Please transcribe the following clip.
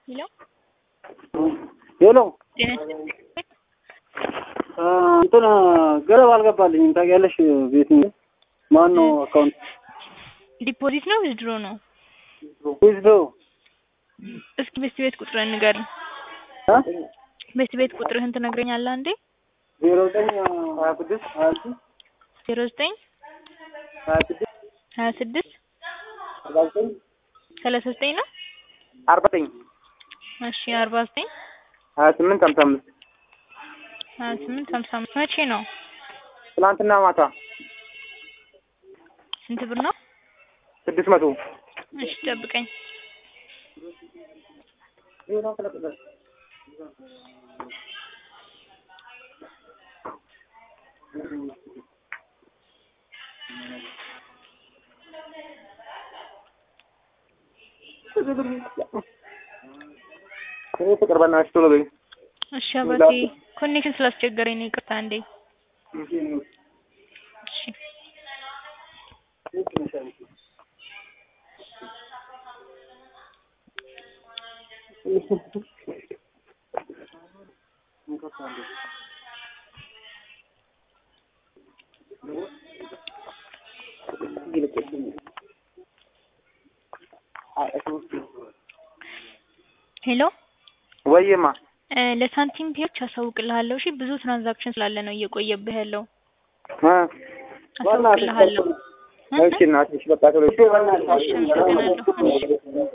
ሄሎ ሄሎ ጤና ይስጥልኝ። እንትን ገለብ አልገባልኝም ታውቂያለሽ። ቤት ማን ነው አካውንት ዲፖዚት ነው ዊዝድሮ ነው? ዊዝዶ እስኪ ቤት ቤት ቁጥርህን ንገረኝ። ቤት ቤት ቁጥርህን ትነግረኛለህ አንዴ? ዜሮ ዘጠኝ ሀያ ስድስት ሀያ ስድስት ዜሮ ዘጠኝ ሀያ ስድስት ሀያ ስድስት አርባ ዘጠኝ ሰላሳ ዘጠኝ ነው። አርባ ዘጠኝ እሺ አርባ ዘጠኝ ሀያ ስምንት ሀምሳ አምስት ሀያ ስምንት ሀምሳ አምስት መቼ ነው? ትናንትና ማታ ስንት ብር ነው? ስድስት መቶ እሺ ጠብቀኝ። እኔ ፍቅር በእናትሽ ቶሎ በይ። እሺ አባቴ ኮኔክሽን ስላስቸገረኝ ነው ይቅርታ አንዴ። እሺ ሄሎ ወይማ እ ለሳንቲም ፔዎች አሳውቅልሃለሁ። እሺ ብዙ ትራንዛክሽን ስላለ ነው እየቆየብህ ያለው። እ አሳውቅልሃለሁ። እ? እሺ እናትሽ በቃ ቶሎ እሺ አመሰግናለሁ። እሺ